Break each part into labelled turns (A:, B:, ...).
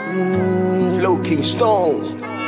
A: Mm, Flow King Stone.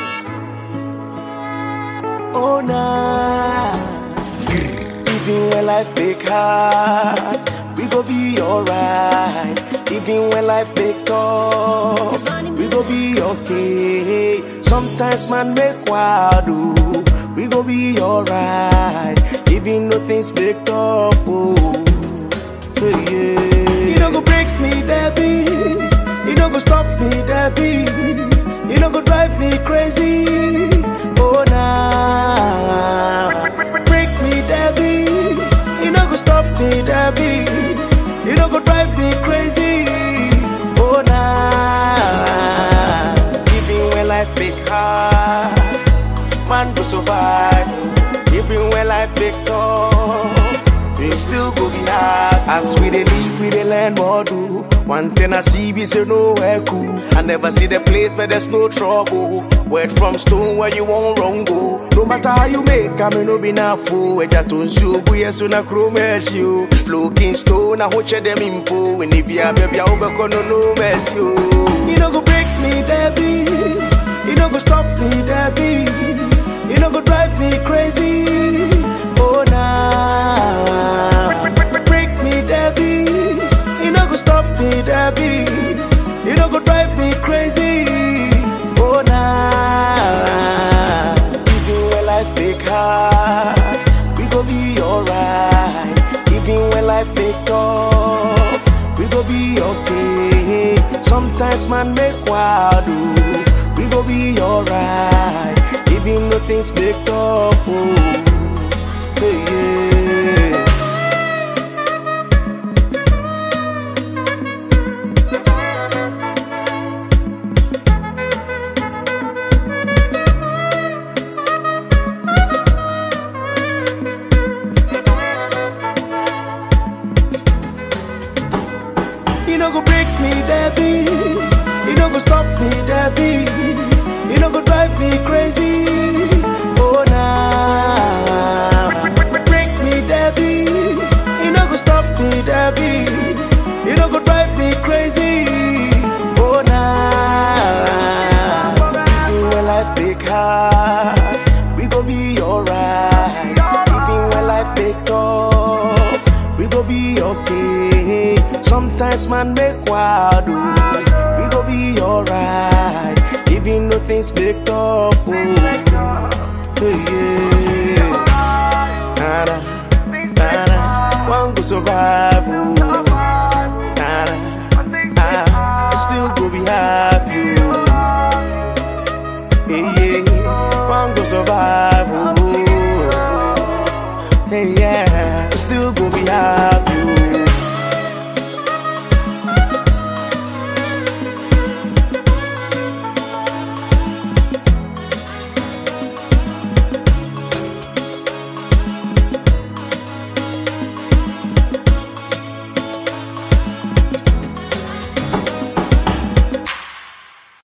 A: Oh nah. Even when life make hard, we go be alright. Even when life make tough, we go be okay. Sometimes man make wild, ooh, we go be alright. Even though things make tough, oh, yeah. You don't go break me, Debbie. You don't go stop me, Debbie. You don't go drive me crazy. Oh nah. Break me, Debbie. You don't go stop me, Debbie. You don't go drive me crazy. Oh nah. Even when life make hard, man go survive. Even when life make tough, we still go be hard. As we dey live, we dey learn more do. One thing I see, we say nowhere cool. I never see the place where there's no trouble. Word from stone where you won't wrong go. No matter how you make, I may no be na fool. Eja to nsu bu yesu na chrome you. Floating stone, I watch them impo. When it be a baby, I hope no no mess you. You no go break me, Debbie. You no go stop me, Debbie. You no go drive me crazy. Oh nah. Break me, Debbie. You no go stop me, Debbie. You no go drive me crazy. Oh nah. Even when life make hard, we go be alright. Even when life make tough, we go be okay. Sometimes man make wild, ooh, we go be alright. Even though things make tough, oh, yeah. You no go break me, Debbie. You no go stop me, Debbie. You no go drive me crazy. Oh nah. Break me, Debbie. You no go stop me, Debbie. You no go drive me crazy. Oh nah. Even when life make hard, we go be alright. Even when life make tough, we go be okay. Sometimes man make wild, ooh, we go be alright. Even though things make tough, oh, yeah. Nada, nada, one go survive, oh. Nada, ah, I still go be happy, oh. Yeah, yeah, one go survive, oh. Hey, yeah, I still go be happy.